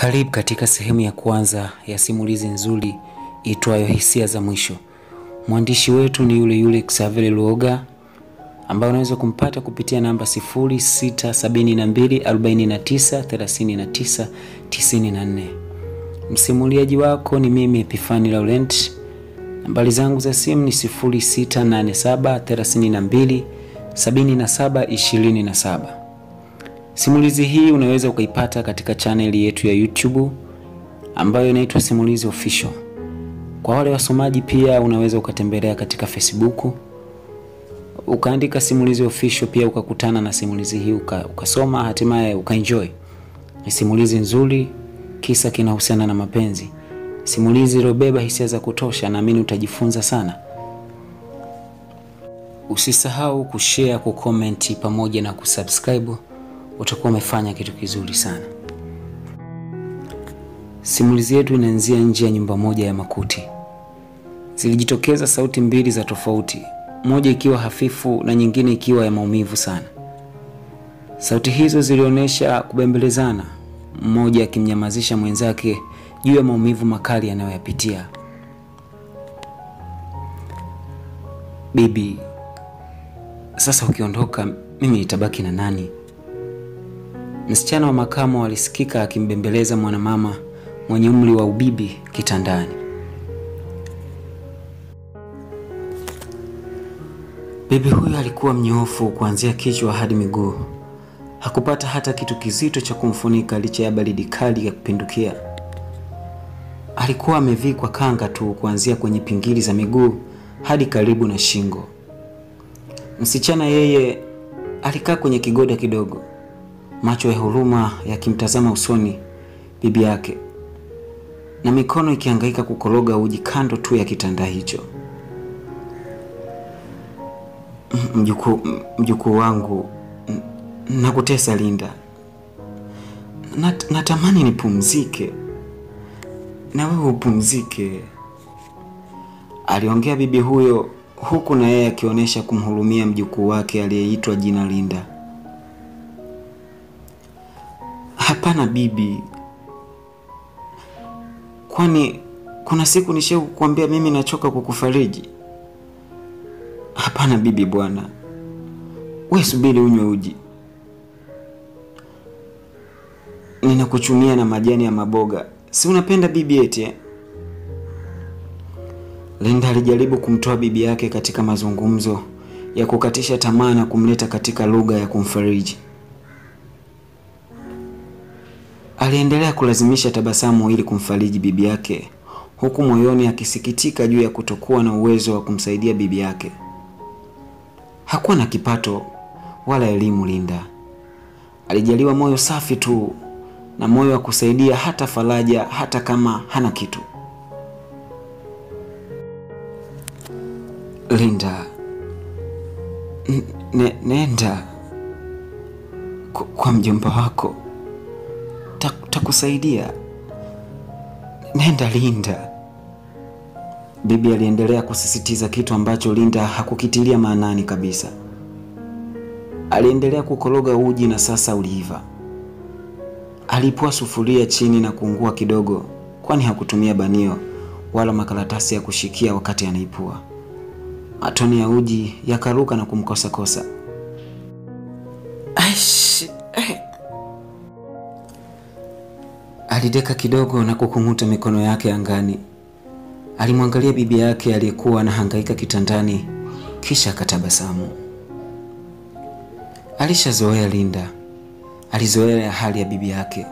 Karibu katika sehemu ya kwanza ya simulizi nzuri itwayo Hisia za Mwisho. Mwandishi wetu ni yule yule Xavier Luoga ambaye unaweza kumpata kupitia namba 0672493994. Msimuliaji wako ni mimi Epifani Laurent. Nambari zangu za simu ni 0687327727. Simulizi hii unaweza ukaipata katika chaneli yetu ya YouTube ambayo inaitwa Simulizi Official. Kwa wale wasomaji pia unaweza ukatembelea katika Facebook ukaandika Simulizi Official, pia ukakutana na simulizi hii uka, ukasoma hatimaye ukaenjoy. Ni simulizi nzuri, kisa kinahusiana na mapenzi, simulizi iliyobeba hisia za kutosha. Naamini utajifunza sana. Usisahau kushare, kukomenti pamoja na kusubscribe utakuwa umefanya kitu kizuri sana. Simulizi yetu inaanzia nje ya nyumba moja ya makuti. Zilijitokeza sauti mbili za tofauti, moja ikiwa hafifu na nyingine ikiwa ya maumivu sana. Sauti hizo zilionyesha kubembelezana, mmoja akimnyamazisha mwenzake juu ya maumivu makali anayoyapitia. Bibi, sasa ukiondoka, mimi nitabaki na nani? Msichana wa makamo alisikika akimbembeleza mwanamama mwenye umri wa ubibi kitandani. Bibi huyo alikuwa mnyoofu kuanzia kichwa hadi miguu. Hakupata hata kitu kizito cha kumfunika licha ya baridi kali ya kupindukia. Alikuwa amevikwa kanga tu kuanzia kwenye pingili za miguu hadi karibu na shingo. Msichana yeye alikaa kwenye kigoda kidogo macho ya huruma yakimtazama usoni bibi yake na mikono ikihangaika kukoroga uji kando tu ya kitanda hicho. Mjukuu, mjukuu wangu, nakutesa Linda. Nat, natamani nipumzike na wewe upumzike, aliongea bibi huyo, huku na yeye akionyesha kumhurumia mjukuu wake aliyeitwa jina Linda. Hapana bibi, kwani kuna siku nishai kukuambia mimi nachoka kukufariji? Hapana bibi bwana, we subiri unywe uji, ninakuchumia na majani ya maboga, si unapenda bibi eti eh? Linda alijaribu kumtoa bibi yake katika mazungumzo ya kukatisha tamaa na kumleta katika lugha ya kumfariji. Aliendelea kulazimisha tabasamu ili kumfariji bibi yake, huku moyoni akisikitika juu ya kutokuwa na uwezo wa kumsaidia bibi yake. Hakuwa na kipato wala elimu. Linda alijaliwa moyo safi tu na moyo wa kusaidia hata faraja, hata kama hana kitu. Linda, N nenda kwa mjomba wako takusaidia nenda Linda. Bibi aliendelea kusisitiza kitu ambacho Linda hakukitilia maanani kabisa. Aliendelea kukoroga uji na sasa uliiva. Alipua sufuria chini na kuungua kidogo, kwani hakutumia banio wala makaratasi ya kushikia wakati anaipua. Matone ya uji yakaruka na kumkosakosa. Aish, eh. Alideka kidogo na kukung'uta mikono yake angani. Alimwangalia bibi yake aliyekuwa anahangaika kitandani, kisha akatabasamu. Alishazoea Linda, alizoea hali ya bibi yake,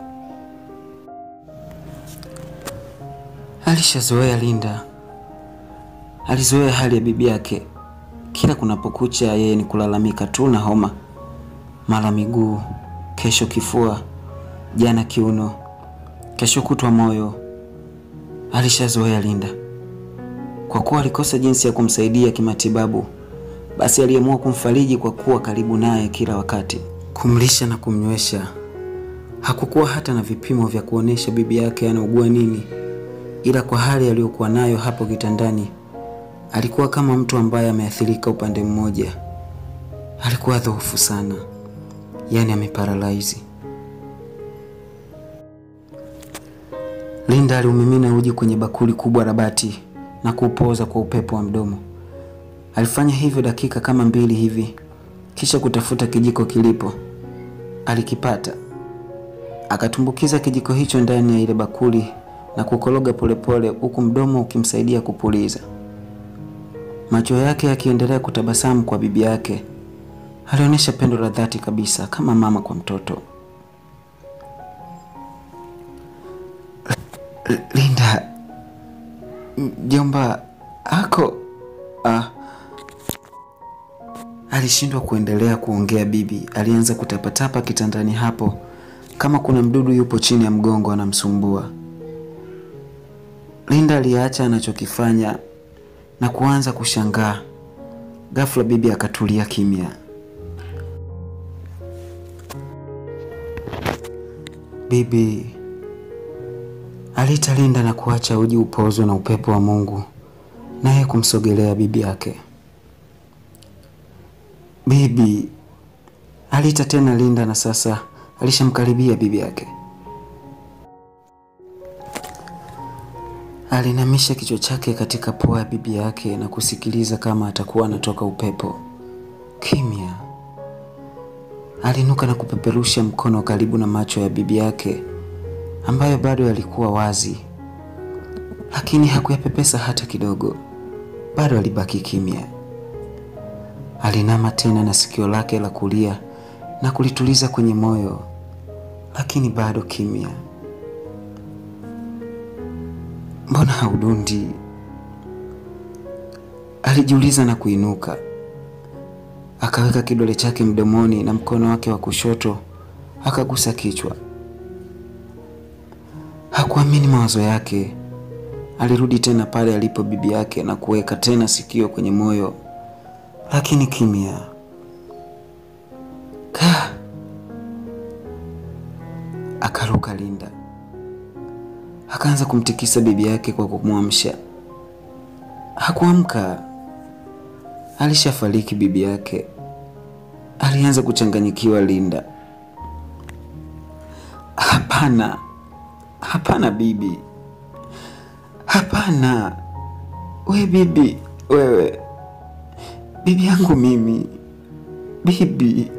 alishazoea Linda, alizoea hali ya bibi yake. Kila kunapokucha, yeye ni kulalamika tu na homa, mara miguu, kesho kifua, jana kiuno kesho kutwa moyo. Alishazoea Linda. Kwa kuwa alikosa jinsi ya kumsaidia kimatibabu, basi aliamua kumfariji kwa kuwa karibu naye kila wakati, kumlisha na kumnywesha. Hakukuwa hata na vipimo vya kuonesha bibi yake anaugua nini, ila kwa hali aliyokuwa nayo hapo kitandani, alikuwa kama mtu ambaye ameathirika upande mmoja. Alikuwa dhaifu sana, yaani ameparalaizi. Linda aliumimina uji kwenye bakuli kubwa la bati na kuupoza kwa upepo wa mdomo. Alifanya hivyo dakika kama mbili hivi, kisha kutafuta kijiko kilipo. Alikipata, akatumbukiza kijiko hicho ndani ya ile bakuli na kukoroga polepole, huku mdomo ukimsaidia kupuliza. Macho yake yakiendelea kutabasamu kwa bibi yake. Alionyesha pendo la dhati kabisa, kama mama kwa mtoto. L- Linda, mjomba ako ah. Alishindwa kuendelea kuongea. Bibi alianza kutapatapa kitandani hapo, kama kuna mdudu yupo chini ya mgongo anamsumbua. Linda aliacha anachokifanya na kuanza kushangaa. Ghafla bibi akatulia kimya. Bibi aliita Linda na kuacha uji upozwe na upepo wa Mungu, naye kumsogelea bibi yake. Bibi aliita tena Linda na sasa alishamkaribia bibi yake. Alinamisha kichwa chake katika pua ya bibi yake na kusikiliza kama atakuwa anatoka upepo. Kimya. Alinuka na kupeperusha mkono karibu na macho ya bibi yake ambayo bado yalikuwa wazi, lakini hakuyapepesa hata kidogo. Bado alibaki kimya. Alinama tena na sikio lake la kulia na kulituliza kwenye moyo, lakini bado kimya. Mbona haudundi? Alijiuliza na kuinuka. Akaweka kidole chake mdomoni na mkono wake wa kushoto akagusa kichwa. Hakuamini mawazo yake. Alirudi tena pale alipo bibi yake na kuweka tena sikio kwenye moyo, lakini kimya. Ka akaruka Linda, akaanza kumtikisa bibi yake kwa kumwamsha. Hakuamka, alishafariki bibi yake. Alianza kuchanganyikiwa Linda. Hapana, hapana bibi, hapana. We bibi, wewe bibi yangu mimi, bibi.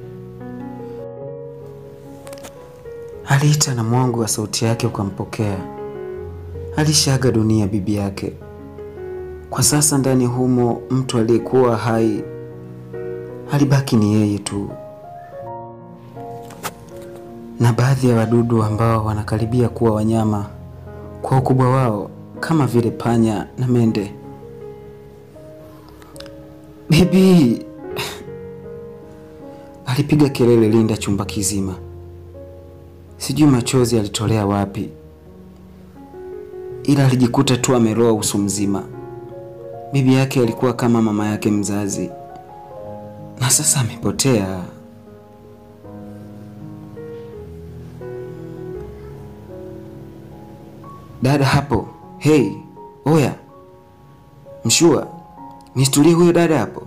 Aliita na mwangu wa sauti yake ukampokea. Alishaaga dunia bibi yake. Kwa sasa ndani humo mtu aliyekuwa hai alibaki ni yeye tu, na baadhi ya wadudu ambao wanakaribia kuwa wanyama kwa ukubwa wao kama vile panya na mende. Bibi, alipiga kelele Linda chumba kizima. Sijui machozi alitolea wapi, ila alijikuta tu ameroa uso mzima. Bibi yake alikuwa kama mama yake mzazi, na sasa amepotea. Dada hapo, hei, oya, mshua, nistulie huyo dada hapo.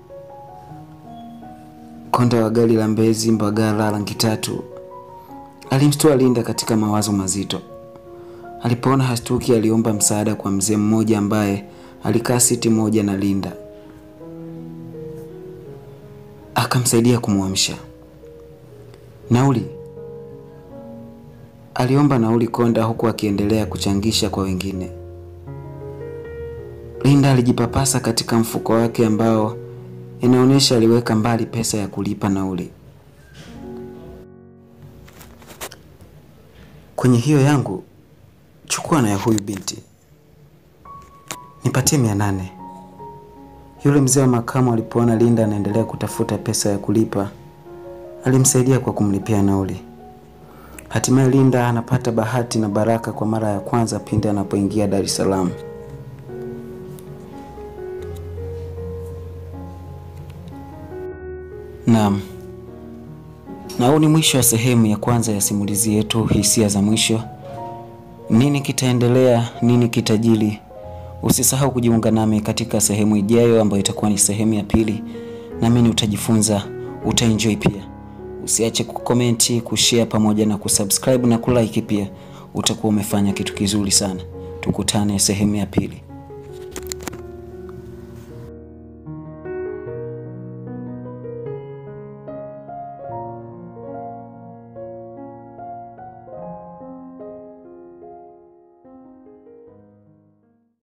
Konda wa gari la Mbezi Mbagala rangi tatu alimstua Linda katika mawazo mazito. Alipoona hastuki, aliomba msaada kwa mzee mmoja ambaye alikaa siti moja na Linda, akamsaidia kumwamsha. Nauli, aliomba nauli Konda, huku akiendelea kuchangisha kwa wengine. Linda alijipapasa katika mfuko wake ambao inaonyesha aliweka mbali pesa ya kulipa nauli. Kwenye hiyo yangu chukua na ya huyu binti, nipatie mia nane. Yule mzee wa makamu alipoona Linda anaendelea kutafuta pesa ya kulipa, alimsaidia kwa kumlipia nauli. Hatimaye Linda anapata bahati na baraka kwa mara ya kwanza pindi anapoingia Dar es Salaam. Naam, na huu ni mwisho wa sehemu ya kwanza ya simulizi yetu Hisia za Mwisho. Nini kitaendelea? Nini kitajili? Usisahau kujiunga nami katika sehemu ijayo ambayo itakuwa ni sehemu ya pili. Naamini utajifunza, utaenjoy pia. Usiache kukomenti, kushare pamoja na kusubscribe na kulike pia. utakuwa umefanya kitu kizuri sana. Tukutane sehemu ya pili.